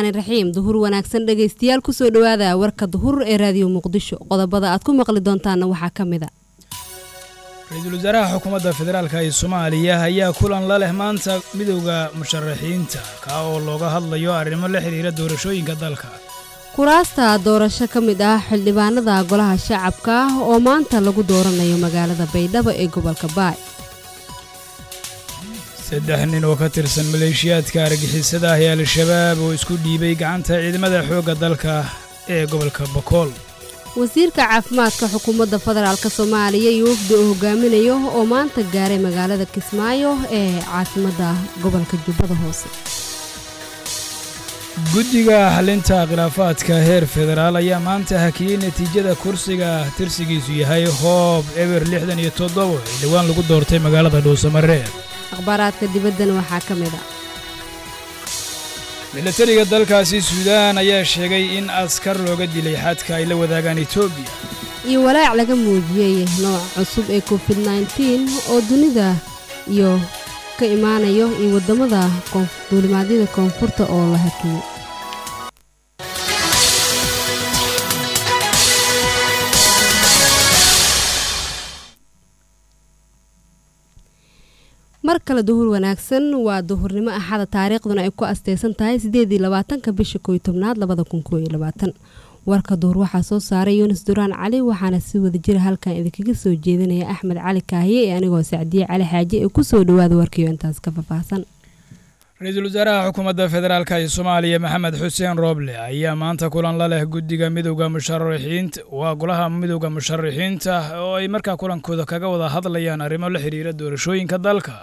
raxmaani raxiim duhur wanaagsan dhegaystayaal kusoo dhawaada warka duhur ee raadiyo muqdisho qodobada aad ku maqli doontaana waxaa ka mid a ra-iisul wasaaraha xukuumadda federaalka ee soomaaliya ayaa kulan la leh maanta midowda musharaxiinta kaa oo looga hadlayo arrimo la xidhiira doorashooyinka dalka kuraasta doorasho ka mid ah xildhibaanada golaha shacabka ah oo maanta lagu dooranayo magaalada baydhabo ee gobolka baay saddex nin oo ka tirsan maleeshiyaadka argixisada ah ee al-shabaab oo isku dhiibay gacanta ciidamada xoogga dalka ee gobolka bakool wasiirka caafimaadka xukuumadda federaalk soomaaliya iyo wafdi uu hogaaminayo oo maanta gaaray magaalada kismaayo ee caasimadda gobolka jubbada hoose guddiga xalinta khilaafaadka heer federaal ayaa maanta hakiyey natiijada kursiga tirsigiisu yahay hoob eber lixdan iyo toddobo ee dhowaan lagu doortay magaalada dhuusamareeb akhbaaraadka dibaddana waxaa ka mid a milatariga dalkaasi suudaan ayaa sheegay in askar looga dilay xadka ay la wadaagaan etoobiya iyo walaac laga muujiyey nooc cusub ee covid nneteen oo dunida iyo ka imaanayo iyo waddamada duulimaadyada koonfurta oo la hakiyey mar kale duhur wanaagsan waa duhurnimo axada taariikhduna ay ku asteysan tahay sideedii labaatanka bisha kooiyo tobnaad labada kun kooiyo labaatan warka duhur waxaa soo saaray yunis duraan cali waxaana si wada jira halkan idinkaga soo jeedinaya axmed cali kaahiye ee anigoo sacdiye cali xaaje ee kusoo dhawaada warkiyo intaas ka faahfaahsan ra-iisul wasaaraha xukuumadda federaalk ee soomaaliya maxamed xuseen rooble ayaa maanta kulan la leh guddiga midowda musharaxiinta waa golaha midowda musharaxiinta oo ay markaa kulankooda kaga wada hadlayaan arrimo la xidhiira doorashooyinka dalka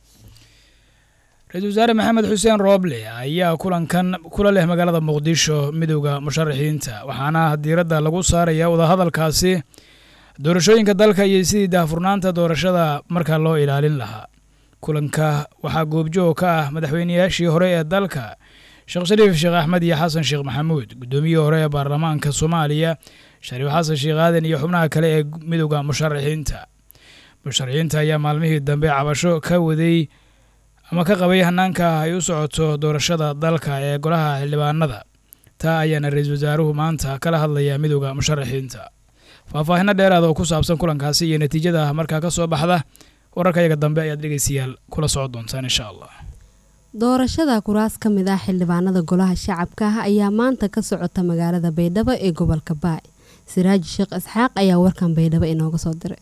ra-isul wasaare maxamed xuseen rooble ayaa kulankan kula leh magaalada muqdisho midowda musharaxiinta waxaana diiradda lagu saaraya wadahadalkaasi doorashooyinka dalka iyo sidii daahfurnaanta doorashada markaa loo ilaalin lahaa kulanka waxaa goobjoog ka ah madaxweynayaashii hore ee dalka sheekh shariif sheekh axmed iyo xasan sheekh maxamuud guddoomiyihii hore ee baarlamaanka soomaaliya shariif xasan sheekh aadan iyo xubnaha kale ee midowda musharaxiinta musharaxiinta ayaa maalmihii dambe cabasho ka waday ama ka qabay hanaanka ay u socoto doorashada dalka ee golaha xildhibaanada taa ayaana ra-iisul wasaaruhu maanta kala hadlaya midowda musharaxiinta faahfaahino dheeraada oo ku saabsan kulankaasi iyo natiijada markaa ka soo baxda wararka yaga dambe ayaad dhegeystayaal kula socon doontaan insha allah doorashada kuraas ka mid ah xildhibaanada golaha shacabka ah ayaa maanta ka socota magaalada baydhabo ee gobolka baay siraaji sheekh isxaaq ayaa warkan baydhabo inooga soo diray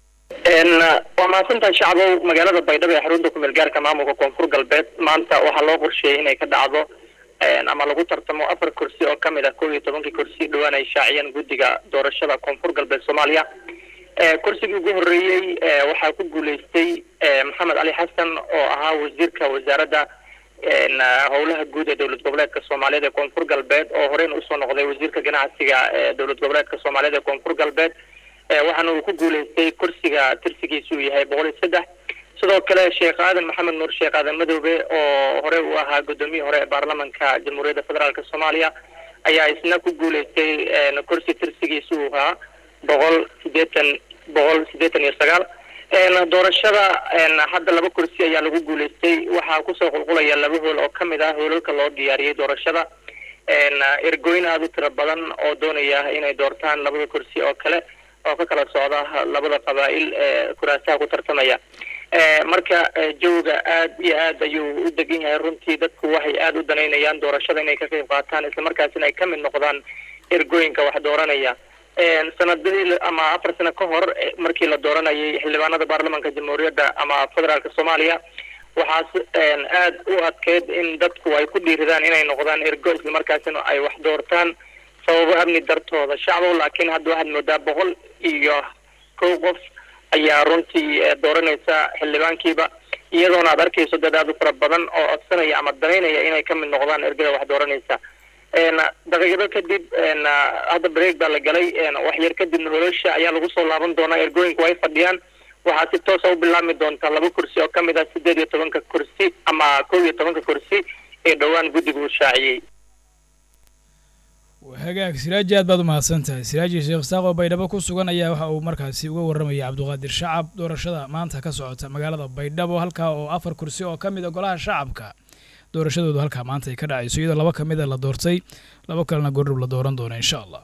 waa mahadsantahay shacbow magaalada baydhabo ee xarunta kumeel gaarka maamulka koonfur galbeed maanta waxaa loo qorsheeyay inay ka dhacdo ama lagu tartamo afar kursi oo kamid ah kow iyo tobankii kursi dhowaan ay shaaciyeen guddiga doorashada koonfur galbeed soomaaliya kursigii ugu horeeyey waxaa ku guuleystay maxamed cali xasan oo ahaa wasiirka wasaaradda howlaha guud ee dowlad goboleedka soomaaliyeed ee koonfur galbeed oo horeyna usoo noqday wasiirka ganacsiga ee dowlad goboleedka soomaaliyeed ee koonfur galbeed waxaana uu ku guuleystay kursiga tirsigiisu yahay boqol iyo saddex sidoo kale sheekh aadan maxamed nuur sheekh aadan madoobe oo hore uu ahaa guddoomiyii hore ee baarlamanka jamhuuriyadda federaalk soomaaliya ayaa isna ku guuleystay kursi tirsigiisu uu ahaa boqol sideetan boqol sideetan iyo sagaal doorashada hadda laba kursi ayaa lagu guuleystay waxaa kusoo qulqulaya laba hool oo kamid ah hoolalka loo diyaariyey doorashada ergooyin aada u tiro badan oo doonaya inay doortaan labada kursi oo kale oo ka kala socda labada qabaa'il ee kuraasaha ku tartamaya marka jawga aad iyo aad ayuu u degan yahay runtii dadku waxay aada u danaynayaan doorashada inay ka qayb qaataan islamarkaasina ay ka mid noqdaan ergooyinka wax dooranaya sanadadii ama afar sano ka hor markii la dooranayay xildhibaanada baarlamanka jamhuuriyadda ama federaalka soomaaliya waxaas aada u adkeyd in dadku ay ku dhiiridaan inay noqdaan ergo islamarkaasina ay wax doortaan sababo amni dartooda shacbow laakiin hadda waxaad moodaa boqol iyo kow qof ayaa runtii dooranaysa xildhibaankiiba iyadoona aad arkayso dad aada u fara badan oo codsanaya ama danaynaya inay ka mid noqdaan ergada wax dooranaysa daqiiqado kadib hadda break baa la galay wax yar kadibna holosha ayaa lagu soo laaban doonaa ergooyinku way fadhiyaan waxaa si toosa u bilaabmi doontaa laba kursi oo kamid ah sideed iyo tobanka kursi ama kow iyo tobanka kursi ee dhowaan guddigu uu shaaciyey hagaag siraaji aad baad u mahadsan tahay siraaji sheekh isaaq oo baydhabo ku sugan ayaa waxa uu markaasi uga warramaya cabduqaadir shacab doorashada maanta ka socota magaalada baydhabo halkaa oo afar kursi oo ka mid a golaha shacabka doorashadoodu halkaa maanta ay ka dhacayso iyadoo laba ka mid a la doortay laba kalena goordhow la dooran doono insha allah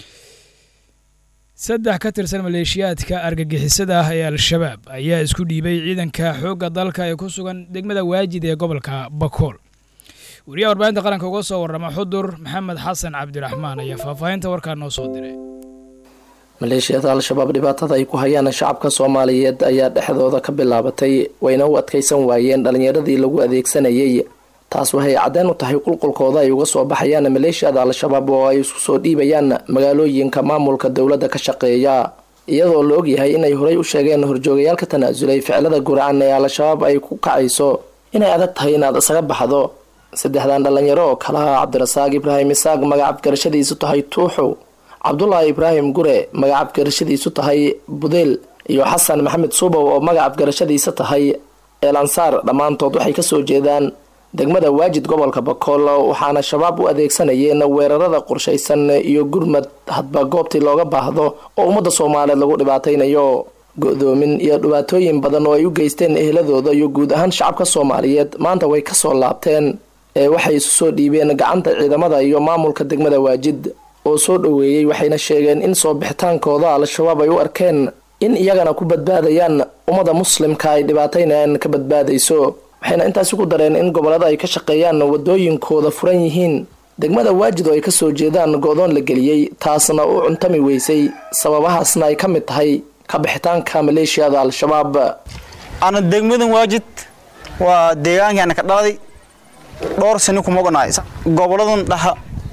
saddex ka tirsan maleeshiyaadka argagixisada ah ee al-shabaab ayaa isku dhiibay ciidanka xoogga dalka ee ku sugan degmada waajid ee gobolka bakool wariyaha warbaahinta qaranka uga soo warrama xudur maxamed xasan cabdiraxmaan ayaa faahfaahinta warkaa noo soo diray maleeshiyada al-shabaab dhibaatada ay ku hayaan shacabka soomaaliyeed ayaa dhexdooda ka bilaabatay wayna u adkaysan waayeen dhallinyaradii lagu adeegsanayay taas waxay caddeen u tahay qulqulkooda ay uga soo baxayaan maleeshiyada al-shabaab oo ay isku soo dhiibayaan magaalooyinka maamulka dowladda ka shaqeeya iyadoo la ogyahay inay horey u sheegeen horjoogayaal ka tanaasulay ficilada guracan ee al-shabaab ay ku kacayso inay adag tahay inaad isaga baxdo saddexdan dhallinyaro oo kale ah cabdirasaaq ibraahim isaaq magacab garashadiisu tahay tuuxow cabdulaahi ibraahim gure magacab garashadiisu tahay budeel iyo xasan maxamed suubow oo magacab garashadiisa tahay eelansaar dhammaantood waxay kasoo jeedaan degmada waajid gobolka bakool waxaana shabaab u adeegsanayeen weerarada qorshaysan iyo gurmad hadba goobtii looga baahdo oo ummadda soomaaliyeed lagu dhibaataynayo go-doomin iyo dhibaatooyin badan oo ay u geysteen eheladooda iyo guud ahaan shacabka soomaaliyeed maanta way kasoo laabteen ee waxay isu soo dhiibeen gacanta ciidamada iyo maamulka degmada waajid oo soo dhoweeyey waxayna sheegeen in soo bixitaankooda al-shabaab ay u arkeen in iyagana ku badbaadayaan ummadda muslimka ay dhibaataynayaan ka badbaadayso waxayna intaasi ku dareen in gobollada ay ka shaqeeyaan wadooyinkooda furan yihiin degmada waajid oo ay kasoo jeedaan go-doon la geliyey taasna u cuntami weysay sababahaasna ay ka mid tahay ka bixitaanka maleeshiyada al-shabaab ana degmadan waajid waa deegaankaana ka dhaladay dhowr sani kuma ognaay goboladan dhaha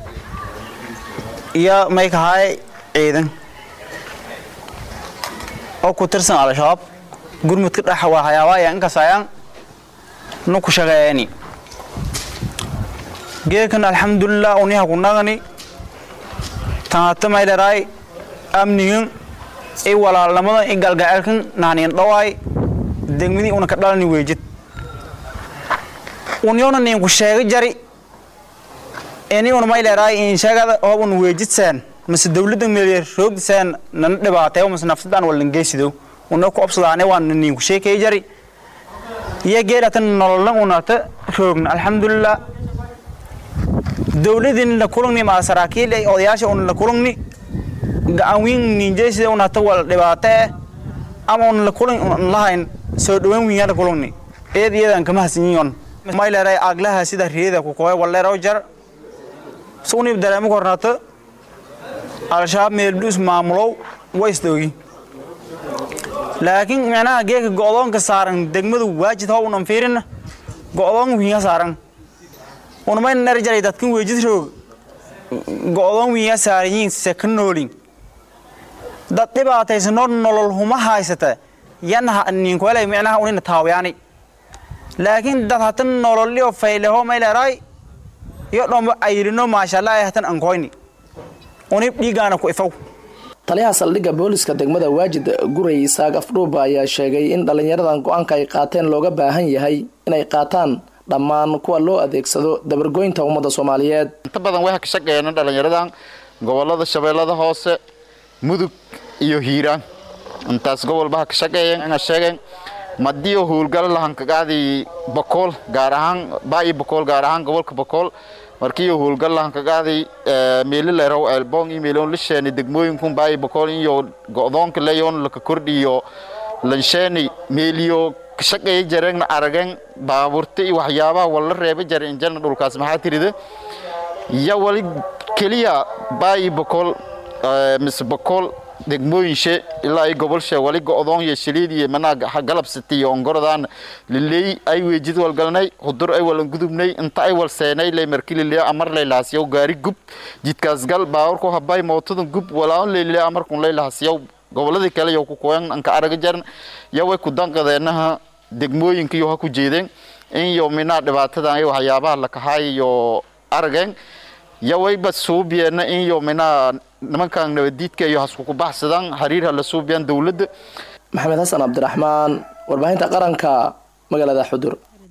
iyo may kahaay ciidan oo ku tirsan al-shabaab gurmudka dhaxa waa hayaabaya inkasayaan nu ku shaqeeyani geekan alxamdulilah uniha ku nagani tanaata may dharaay amnigan i walaalnimada i galgaceelkan naaniyan dhawaay degmadii una ka dhalani weejid unyona nin ku sheega jari ini una may leeraay in sheegada hoob un weejidsan mase dawladda meeliya roogdisaan nana dhibaateeyo mase nafsadaan walan geysido una ku obsadaane waa nin ku sheekay jari iyo geelatan nololna unata roogna alxamdulilah dawladin la kulungni maa saraakiil ay odayaasha un la kulungni gacan wiin ninjeysida unata wala dhibaate eh ama un la kulung un lahayn soo dhaweyn wiin la kulungni eed iyadan kama hasinyion may leeray aglaha sida riyada ku kooy waleero jar suuni dareemo kornato al-shabaab meeldhus maamulow way isdoogi laakiin micnaha geeka go'doonka saaran degmadu waajid how unan fiirin go'doon wiinga saaran unamayna ner jaray dadkan weejid roog go'doon wiinga saaran yiin se ka noolin dad dhibaataysanoo nolol huma haysata yana ninkuelay micnaha unina taawayaani laakiin dad hatan nololio fayleho mayleeraay iyo dhombo ayrino maashallah hatan ankoyni unib dhiigaana ku ifow taliyaha saldhigga booliska degmada waajid guray isaaq afdhuuba ayaa sheegay in dhallinyaradan go-aanka ay qaateen looga baahan yahay inay qaataan dhammaan kuwa loo adeegsado dabargoynta ummadda soomaaliyeed inta badan waxaa ka shaqeeyana dhallinyaradan gobolada shabeellada hoose mudug iyo hiiraan intaas gobolbaha ka shaqeeyeen ina sheegeen madiyo howlgalo lahankagaadii bakool gaar ahaan baayi bakool gaar ahaan gobolka bakool markiiyo howlgal lahankagaadii meelilerow elbong iyo meelon lisheeni degmooyinkun baayi bakool iyo go'doonka leyon laka kordhiyo lansheeni meeliyo ka shaqeeya jareen arageen baabuurta iyo waxyaabaha wala reeba jare injana dhulkaas maxaa tirida ya wali keliya baayi bakool mise bakool degmooyinshe ilaa ay gobolshe wali go'doon iyo shiliid iyo manaa galabsati iyo ongorodaan liley ay weejid walgalnay hudur ay walan gudubnay inta ay wal seenay lay marki liley amar lay lahasiyow gaari gub jidkaas gal baawarku habay mootadan gub walaan liley amarkun lay lahasiyow goboladii kale yow ku koyan anka araga jaran yaway ku danqadeenaha degmooyinka iyo ha ku jeedeen in yo minaa dhibaatadan iyo waxyaabaha la kahaay iyo arageen yawayba suubiyeena in yo minaa nimankan nabadiidka iyo haskuku baxsadaan xiriirha la suubiyaan dowladda maxamed xasan cabdiraxmaan warbaahinta qaranka magaalada xudur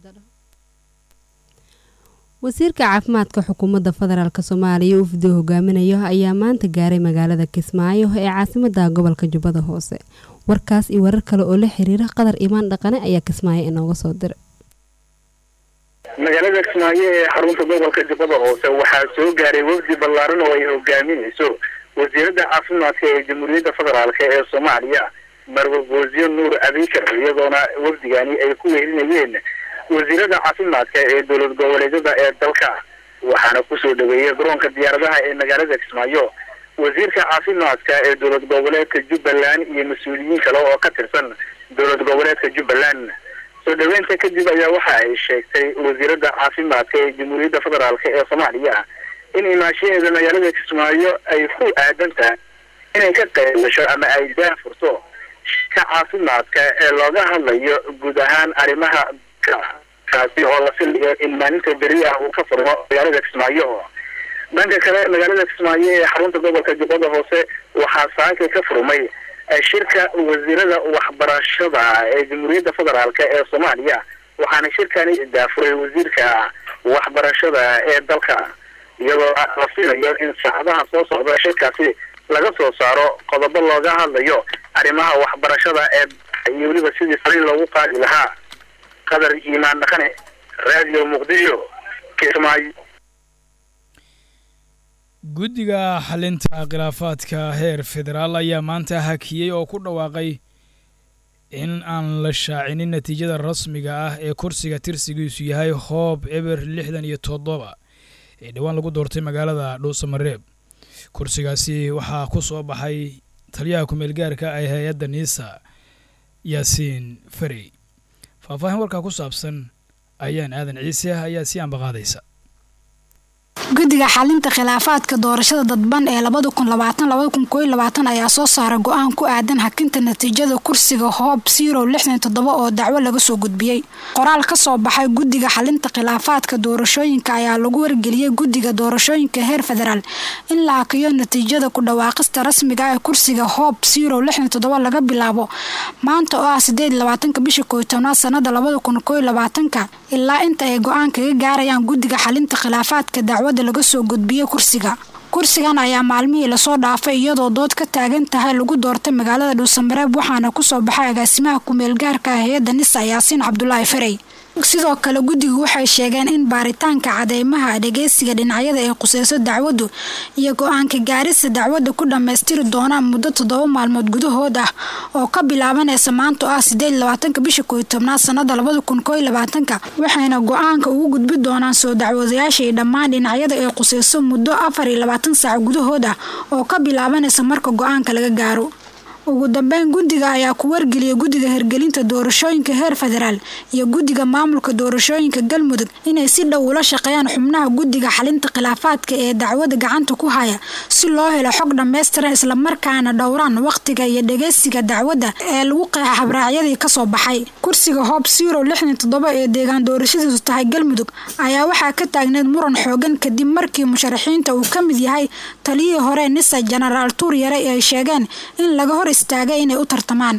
wasiirka caafimaadka xukuumadda federaalk soomaaliya ufdo hogaaminayo ayaa maanta gaaray magaalada kismaayo ee caasimada gobolka jubbada hoose warkaas iyo warar kale oo la xiriira qadar imaan dhaqane ayaa kismaayo inooga soo diray magaalada kismaayo ee xarunta gobolka jubbada hoose waxaa soo gaaray wafdi ballaaran oo ay hogaaminayso wasiiradda caafimaadka ee jamhuuriyadda federaalk ee soomaaliya marwe boosiyo nuur abikar iyadoona wafdigani ay ku wehelinayeen wasiirada caafimaadka ee dowlad goboleedyada ee dalka waxaana kusoo dhaweeyay garoonka diyaaradaha ee magaalada kismaayo wasiirka caafimaadka ee dowlad goboleedka jubbaland iyo mas-uuliyiin kale oo ka tirsan dowlad goboleedka jubbaland soo dhaweynta kadib ayaa waxa ay sheegtay wasiirada caafimaadka ee jamhuuriyadda federaalk ee soomaaliya in imaashaheeda magaalada kismaayo ay ku aadan tahay inay ka qayb gasho ama ay daafurto shirka caafimaadka ee looga hadlayo guud ahaan arrimaha kaasi oo la filayo in maalinta beri ah uu ka furmo magaalada kismaayo dhanka kale magaalada kismaayo ee xarunta gobolka jubbada hoose waxaa saaka ka furmay shirka wasiirada waxbarashada ee jamhuuriyadda federaalk ee soomaaliya waxaana shirkani daafuray wasiirka waxbarashada ee dalka iyadoo la filayo in saacadaha soo socda shirkaasi laga soo saaro qodobo looga hadlayo arrimaha waxbarashada ee iyo weliba sidii sari loogu qaadi lahaa qadar iimaan dhaqane radio muqdisho kismaayo guddiga xalinta khilaafaadka heer federaal ayaa maanta hakiyey oo ku dhawaaqay in aan la shaacinin natiijada rasmiga ah ee kursiga tirsigiisu yahay hoob eber lixdan iyo toddoba ee dhowaan lagu doortay magaalada dhuusamareeb kursigaasi waxaa ku soo baxay taliyaha ku-meel gaarka ee hay-adda niisa yaasiin farey faahfaahin warkaa ku saabsan ayaan aadan ciise ayaa sii ambaqaadaysa guddiga xalinta khilaafaadka doorashada dadban ee ayaa soo saara go-aan ku aadan hakinta natiijada kursiga hoob oo dacwo laga soo gudbiyey qoraal ka soo baxay guddiga xalinta khilaafaadka doorashooyinka ayaa lagu wargeliyey guddiga doorashooyinka heer federaal in la hakiyo natiijada ku dhawaaqista rasmiga ee kursiga hoob laga bilaabo maanta oo ah bisha koytobnaad sanada ilaa inta ay go-aan kaga gaarayaan guddiga xalinta khilaafaadka dacwada laga soo gudbiyey kursiga kursigan ayaa maalmihii lasoo dhaafay iyadoo dood ka taagan tahay lagu doortay magaalada dhuusamareeb waxaana kusoo baxay agaasimaha ku-meelgaarka ah hay-adda nisa yaasiin cabdulaahi farey sidoo kale guddigu waxay sheegeen in baaritaanka cadeymaha dhageysiga dhinacyada ay quseyso dacwaddu iyo go-aanka gaarista dacwadda ku dhammaystiri doonaan muddo toddoba maalmood gudahood ah oo ka bilaabanaysa maanta oo ah bisha koytobnaad sanada waxayna go-aanka ugu gudbi doonaan soo dacwadayaasha iyo dhammaan dhinacyada ay quseyso muddo afar iyo labaatan saac gudahood ah oo ka bilaabanaysa marka go-aanka laga gaaro ugu dambeyn guddiga ayaa ku wargeliyay guddiga hirgelinta doorashooyinka heer federaal iyo guddiga maamulka doorashooyinka galmudug inay si dhow ula shaqeeyaan xubnaha guddiga xalinta khilaafaadka ee dacwada gacanta ku haya si loo helo xog dhammaystiran islamarkaana dhowraan wakhtiga iyo dhageysiga dacwadda ee lagu qeexa habraacyadii kasoo baxay kursiga hoob ee deegaan doorashadiisu tahay galmudug ayaa waxaa ka taagneed muran xoogan kadib markii musharaxiinta uu ka mid yahay taliyihii hore nisa jenaraal tuur yare ay sheegeen in laga hor inay u tartamaan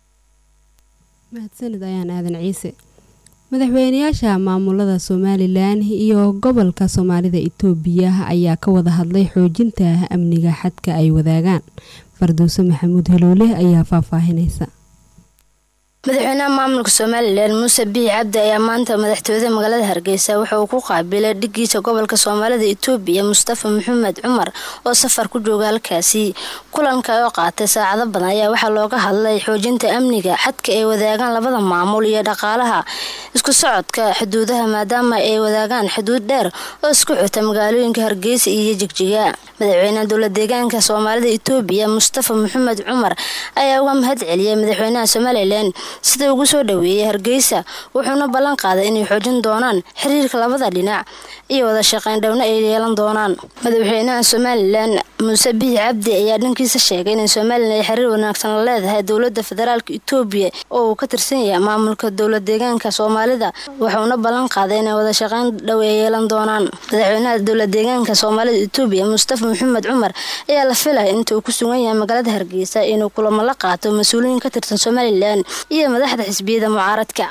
mahadsanid ayaan aadan ciise madaxweynayaasha maamulada somalilan iyo gobolka soomaalida itoobiya ayaa ka wada hadlay xoojinta amniga xadka ay wadaagaan farduuse maxamuud heloole ayaa faahfaahinaysa madaxweynaha maamulka somalilan muuse biixi cabdi ayaa maanta madaxtooyada magaalada hargeysa waxa uu ku qaabilay dhigiisa gobolka soomaalida itoobiya mustafa maxamed cumar oo safar ku jooga halkaasi kulanka oo qaatay saacado badan ayaa waxaa looga hadlay xoojinta amniga xadka ay wadaagaan labada maamul iyo dhaqaalaha isku socodka xuduudaha maadaama ay wadaagaan xuduud dheer oo isku xuta magaalooyinka hargeysa iyo jigjiga madaxweynaha dowla deegaanka soomaalida itoobiya mustafa maxamed cumar ayaa uga mahad celiyay madaxweynaha somalilan sida ugu soo dhaweeyay hargeysa wuxuuna ballan qaaday inay xoojin doonaan xiriirka labada dhinac iyo wada shaqeyn dhowna ay yeelan doonaan madaxweynaha somalilan muuse biixi cabdi ayaa dhankiisa sheegay in somalilan ay xiriir wanaagsan la leedahay dowlada federaalka itoobiya oo uu ka tirsan yahay maamulka dowla deegaanka soomaalida wuxuuna ballan qaaday inay wada shaqeyn dhow ay yeelan doonaan madaxweynaha dowla deegaanka soomaalida itoobiya mustafa maxamed cumar ayaa la filaya inta uu ku sugan yahay magaalada hargeysa inuu kulamo la qaato mas-uuliyiin ka tirsan somalilan iyo madaxda xisbiyada mucaaradka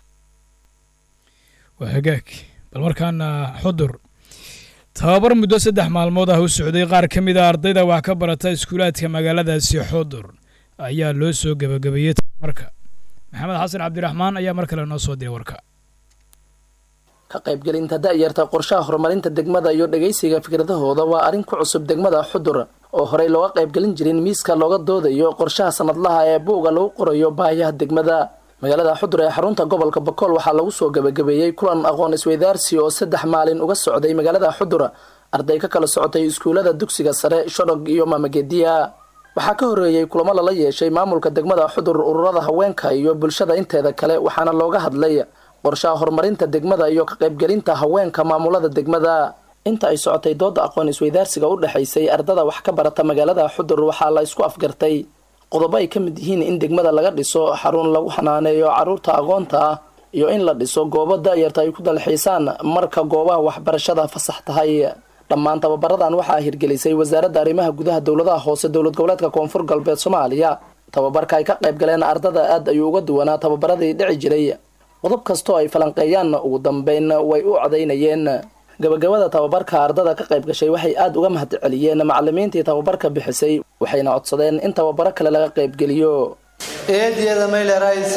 waa hagaag bal markaana xudur tababar muddo saddex maalmood ah u socday qaar ka mid a ardayda wax ka barata iskuulaadka magaaladaasi xudur ayaa loo soo gebagabeeyey tababarka maxamed xasan cabdiraxmaan ayaa mar kale noo soo diray warka ka qaybgelinta da-yarta qorshaha horumarinta degmada iyo dhegaysiga fikradahooda waa arrin ku cusub degmada xudur oo horey looga qaybgelin jirin miiska looga doodayo qorshaha sanadlaha ee buuga lagu qorayo baahiyaha degmada magaalada xudur ee xarunta gobolka bakool waxaa lagu soo gabagabeeyey kulan aqoon isweydaarsi oo saddex maalin uga socday magaalada xudur arday ka kala socotay iskuulada dugsiga sare shodhog iyo maamagediya waxaa ka horeeyey kulamo lala yeeshay maamulka degmada xudur ururada haweenka iyo bulshada inteeda kale waxaana looga hadlay qorshaha horumarinta degmada iyo ka qaybgelinta haweenka maamulada degmada inta ay socotay dooda aqoon isweydaarsiga u dhexaysay ardada wax ka barata magaalada xudur waxaa la isku afgartay qodobo ay ka mid yihiin in degmada laga dhiso xarun lagu xanaaneeyo caruurta aqoonta ah iyo in la dhiso goobo da-yarta ay ku dalxiisaan marka goobaha waxbarashada fasax tahay dhammaan tababaradan waxaa hirgelisay wasaaradda arrimaha gudaha dowladaha hoose dowlad goboleedka koonfur galbeed soomaaliya tababarka ay ka qayb galeen ardada aad ayuu uga duwanaa tababaradii dhici jiray qodob kastoo ay falanqeeyaan ugu dambeyn way u codaynayeen gabagabada tababarka ardada ka qayb gashay waxay aada uga mahad celiyeen macalimiintii tababarka bixisay waxayna codsadeen in tababaro kale laga qaybgeliyo eediyada maylerais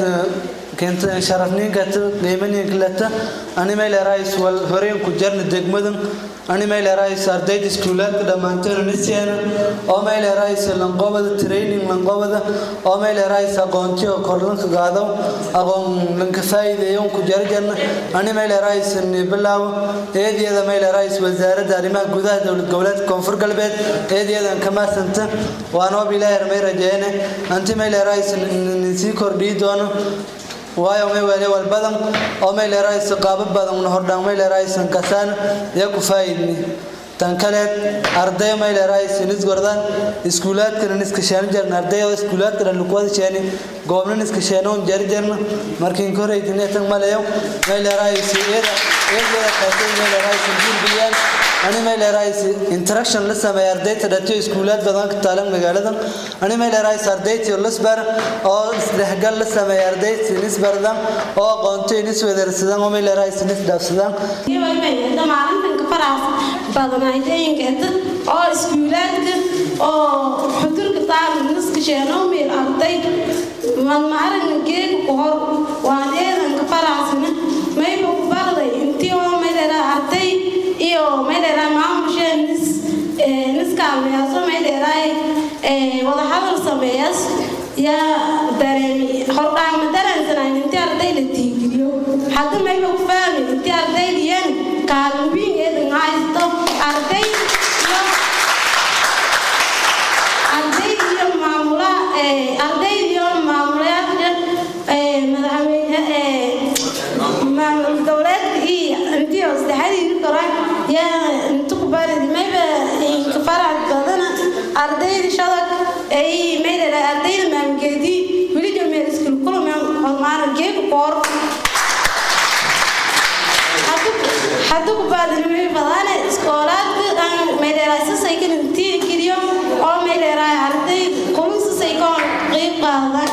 sharafniinkata qiimaniinkalata ani maylerais wal horeen ku jarna degmadan ani maylerais ardayda iskuulaadka dhammaanteen nisiana oo maylerais lanqobada training lanqobada oo maylerais aqoonti oo korlanka gaado aqoon lanka faa'iideeyon ku jarjarna ani maylerais nibilaawo eediyada maylerais wasaaradda arrimaha gudaha dowlad goboleedka koonfur galbeed eediyadan kamaasanta waanoo bilaahi may rajeene anti maylerais sii kordhii doono waayo may wale wal badan oo may leeraysa qaabo badan una hordhaan may leeraysan kasaan iyo ku faa'idni tan kaleed arday may leeraysa nisgordaan iskuulaadkana niskasheeno jarna arday oo iskuulaadkana lukuwada sheeni goobna niskasheenoon jari jarna markiin koreytineetan maleyo may leeraysa iyada iyada qaatay may leeraysa guurbiliyaan ani may leeraysa interaction la sameeya ardayta dhatiyo iskuulaad badan ka taalan magaaladan ani may leeraysa ardaytiyo lasbar oo isdhexgal la sameeya ardayta nisbardan oo aqoonto niswedarsadaan oo may leeraysa nisdhaafsadaan maalintan ka faraas badanaydayinkeeta oo iskuulaadka oo xudurka taal niska sheenoomiil arday madmaaragna geega ku hor waan eedanka faraasna mayba ku barday intii oo mayleeraa arday iyo mayleeraa maamushee nis niskaalmayaaso mayleeraay wadahadal sameeyas yaa dareemi hordhaama dareensanaan intii arday la tiigiliyo hadda mayba ku fahmi intii ardaydiyan kaalmubiin eedan haysto arday iyo arday iyo maamula arday iyo maamulayaasha madaxweyne maamul goboleedka iyo intii saddexadii kora yaa inta ku baridi mayba inka farac badana ardayda shadag ay maydara ardayda maamgeedii weli jameel iskul kulumeen hormaara geega koor hadda ku baadinimay badane iskoolaadka maydheeraasasay kan intii geliyo oo maydheeraay arday kulusasay koon qeyb qaadan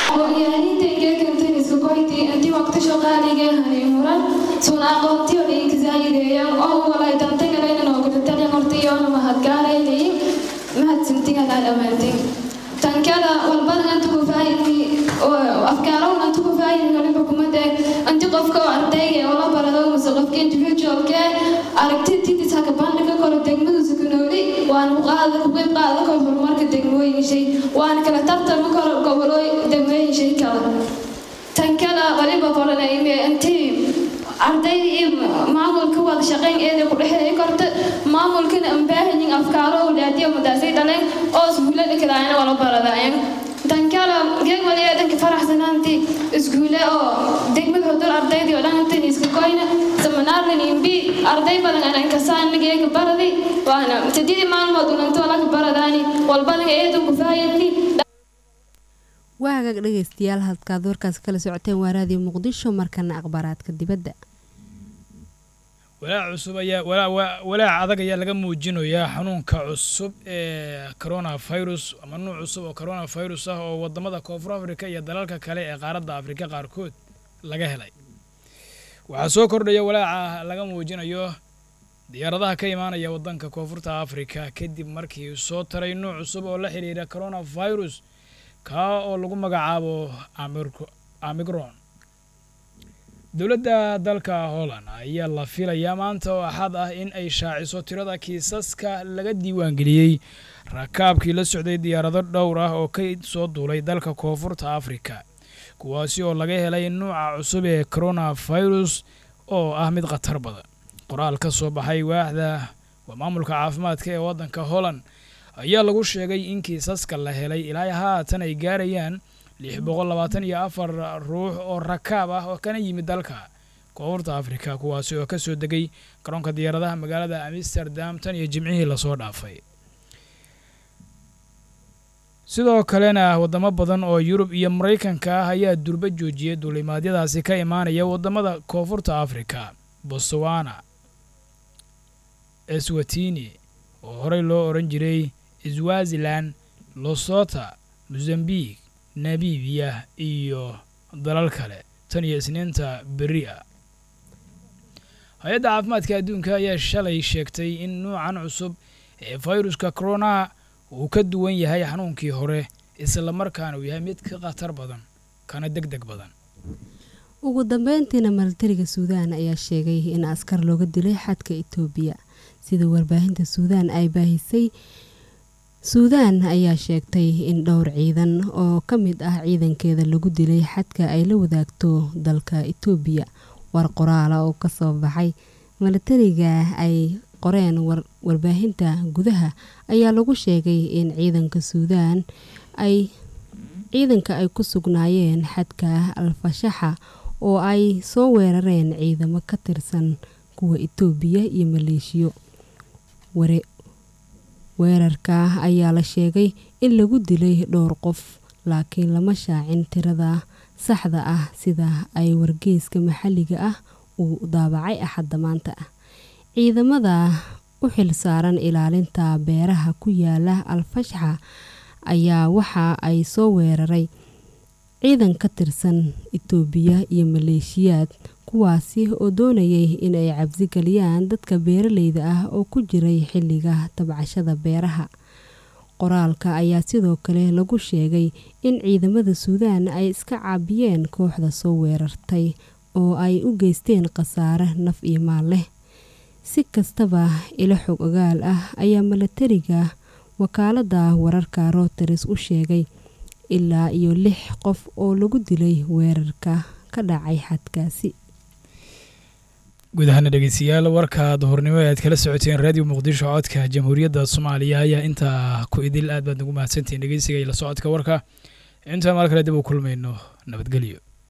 intii waqti shaqaaliga hanimuran suna aqoontiyo dhiigzaayideeyaan oo walay dantagaleynan oo gudatalan hortiyoona mahadgaalaynay mahadsintigalaa dhammaantin tankala walbadan antu ku faahidni afkaarowna antu ku faahidni waliba kumade anti qofka oo ardayga oo la barado mase qofka individualke aragtidtiidis haka bandhiga koro degmadu sukunooli waan qaada ku qeyb qaadan karo horumarka degmooyin shay waan kala tartama karo gobolooy degmooyin shay kala tankala waliba qoranayme intii ardayda iyo maamulka wada shaqayn eeda ku dhexeeya korta maamulkana ambaahanyin afkaaro walaadiyo madaasay dhaleen oo iskuullada kadaayana wala baradaayan tankala geeg wali eedanka faraxsanaanti iskuule oo degmada hodol ardaydii oo dhan intan iska koyna samanaarlan imbi arday badan anan kasaan geega baradi waana sadidii maalmood unanto laka baradaani walbadan eedanku faayadni waa hagaag dhegaystayaal halkaad warkaas kala socoteen waa raadiyo muqdisho markana akhbaaraadka dibadda walaac cusub ayaa walaac adag ayaa laga muujinayaa xanuunka cusub ee coronavirus ama nuuc cusub oo coronavirus ah oo wadamada koonfur afrika iyo dalalka kale ee qaaradda afrika qaarkood laga helay waxaa soo kordhaya walaaca laga muujinayo diyaaradaha ka imaanaya wadanka koonfurta afrika kadib markii soo taray nuuc cusub oo la xiriira coronavirus kaa oo lagu magacaabo amigron dowladda dalka holland ayaa la filayaa maanta oo axad ah in ay shaaciso tirada kiisaska laga diiwaangeliyey rakaabkii la socday diyaarado dhowr ah oo ka soo duulay dalka koonfurta afrika kuwaasi oo laga helay nuuca cusub ee coronavirus oo ah mid khatar badan qoraal ka soo baxay waaxda waa maamulka caafimaadka ee waddanka holland ayaa lagu sheegay in kiisaska la helay ilaa haatan ay gaarayaan lix boqol labaatan iyo afar ruux oo rakaab ah oo kana yimid dalka koonfurta afrika kuwaasi oo ka soo degay garoonka diyaaradaha magaalada amsterdam tan iyo jimcihii lasoo dhaafay sidoo kalena waddamo badan oo yurub iyo maraykanka ah ayaa durba joojiyay duulimaadyadaasi ka imaanaya waddamada koonfurta afrika botswana eswatini oo horey loo odhan jiray swazilan losota mozambique nabibiya iyo dalal kale tan iyo isniinta beri ah hay-adda caafimaadka adduunka ayaa shalay sheegtay in nuucan cusub ee fayruska corona uu ka duwan yahay xanuunkii hore islamarkaana uu yahay mid ka khatar badan kana deg deg badan ugu dambeyntiina milatariga suudaan ayaa sheegay in askar looga dilay xadka itoobiya sida warbaahinta suudaan ay baahisay suudaan ayaa sheegtay in dhowr ciidan oo ka mid ah ciidankeeda lagu dilay xadka ay la wadaagto dalka itoobiya war qoraala oo kasoo baxay milatariga ay qoreen warbaahinta gudaha ayaa lagu sheegay in ciidanka suudaan ay ciidanka ay ku sugnaayeen xadka alfashaxa oo ay soo weerareen ciidamo ka tirsan kuwa itoobiya iyo maleeshiyo weerarka ayaa la sheegay in lagu dilay dhowr qof laakiin lama shaacin tirada saxda ah sida ay wargeyska maxalliga ah uu daabacay axadda maanta ah ciidamada u xil saaran ilaalinta beeraha ku yaala alfashxa ayaa waxa ay soo weeraray ciidan ka tirsan itoobiya iyo maleeshiyaad kuwaasi oo doonayay in ay cabsi geliyaan dadka beeraleyda ah oo ku jiray xilliga tabcashada beeraha qoraalka ayaa sidoo kale lagu sheegay in ciidamada suudaan ay iska caabiyeen kooxda soo weerartay oo ay u geysteen khasaare naf iyo maal leh si kastaba ilo xog ogaal ah ayaa milatariga wakaalada wararka routers u sheegay ilaa iyo lix qof oo lagu dilay weerarka ka dhacay xadkaasi guud ahaana dhegeystayaal warka duhurnimo ee aad kala socoteen raadiyo muqdisho codka jamhuuriyadda soomaaliya ayaa intaa ku idil aad baad nagu mahadsantihiin dhegeysiga iyo la socodka warka intaan maal kale dib u kulmayno nabadgelyo